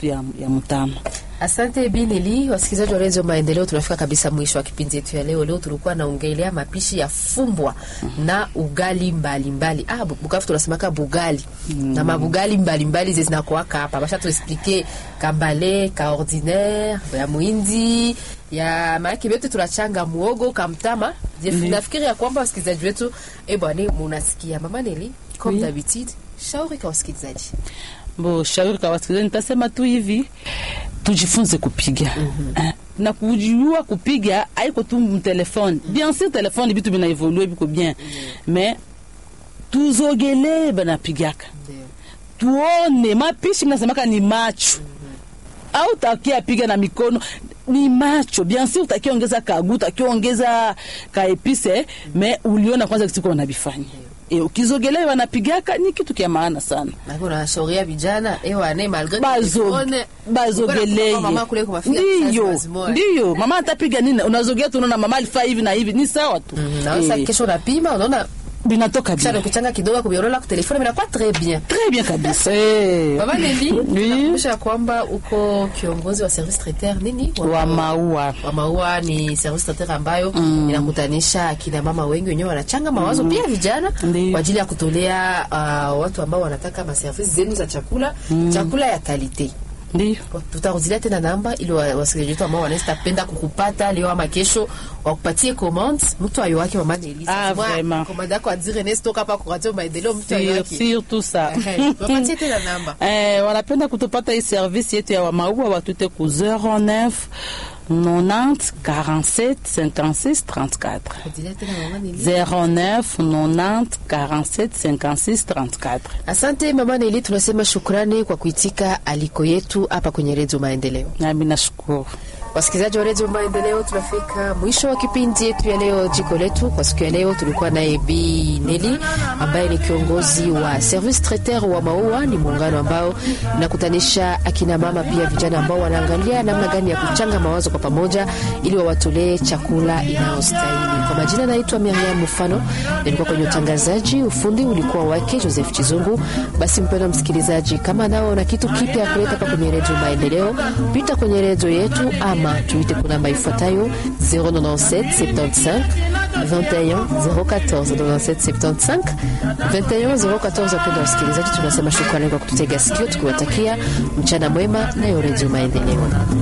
yetu ya, ya Mtama. Asante Binili, wasikilizaji wa redio Maendeleo, tunafika kabisa mwisho wa kipindi yetu ya leo. Leo tulikuwa naongelea mapishi ya fumbwa na ugali mbalimbali mbali. Ah, Bukavu tunasemaka bugali na mabugali mbalimbali ze zinakuwaka hapa, basha tuexplike kambale ka ordinaire ya muhindi ya maake vyote tunachanga muogo kamtama. Je, nafikiri ya kwamba wasikilizaji wetu eh bwana, munasikia mama Neli comme Oui. d'habitude, shauri kwa wasikilizaji Bo shauri kwa wasikilizaji, nitasema tu hivi, tujifunze kupiga Eh, na kujua kupiga haiko tu mtelefone. Bien sûr telefone bitu bina evolue biko bien mais tuzogelee banapigaka ndio tuone mapishi mnasemaka ni macho au takia piga na mikono ni macho bien sûr utakia ongeza kagu utakia ongeza kaepise me uliona kwanza kitu kwa nabifanya e, ukizogelea wanapigaka ni kitu kia maana sana Nako unashauria vijana ewa ne malgré Bazo- tuone- bazogeleye Kuna mama kule kumafika kizazi ndiyo wazimoya. ndiyo mama atapiga nini unazogea tunaona mama alifaa hivi na hivi ni sawa tu Mhm, na sasa Eh, kesho unapima unaona binatoka kisha bien ukichanga kidogo kubiorola ku telefone vinakuwa très bien très bien kabisa eh. Baba Neli, Oui. nakumbusha ya kwamba uko kiongozi wa service traiteur nini wa maua wa maua ni service traiteur ambayo inakutanisha akina mama wengi wenyewe wanachanga mawazo pia vijana Ndiyo. kwa ajili ya kutolea uh, watu ambao wanataka maservice zenu za chakula chakula ya kalite ndiyo tutarudilia tena namba ili wa- wasikilizaji wetu ambao wanaweza penda kukupata leo ama kesho wakupatie commande mtu ayo wake mama Nelly Ah, Mwa- vraiment. commande yako adire nesi toka hapa kwa radio maendeleo mtu ayo Sur- wake surtout ça Ehe, wapatie tena namba Eh, wanapenda kutupata hii service yetu ya wamaua watute ku 09 90 47 56 34 rudilia tena mama Nelly 09 90 47 56 34 Asante mama Nelly, tunasema shukrani kwa kuitika aliko yetu hapa kwenye redio Maendeleo. nami nashukuru Wasikilizaji wa redio Maendeleo, tunafika mwisho wa kipindi yetu ya leo, jiko letu. Kwa siku ya leo tulikuwa naye Bi Neli ambaye ni kiongozi wa service traiteur wa maua. Ni muungano ambao unakutanisha akina mama pia vijana ambao wanaangalia namna gani ya kuchanga mawazo kwa pamoja ili wawatolee chakula inayostahili. Kwa majina naitwa Miriam Mfano, nilikuwa kwenye utangazaji, ufundi ulikuwa wake Joseph Chizungu. Basi mpendwa msikilizaji, kama nao na kitu kipya kuleta hapa kwenye redio Maendeleo, pita kwenye redio yetu ama tuite kwa namba ifuatayo 097 75 21 014 97 75 21 014. Wapendwa wasikilizaji, tunasema shukrani kwa kututega sikio, tukiwatakia mchana mwema nayo redio Maendeleo.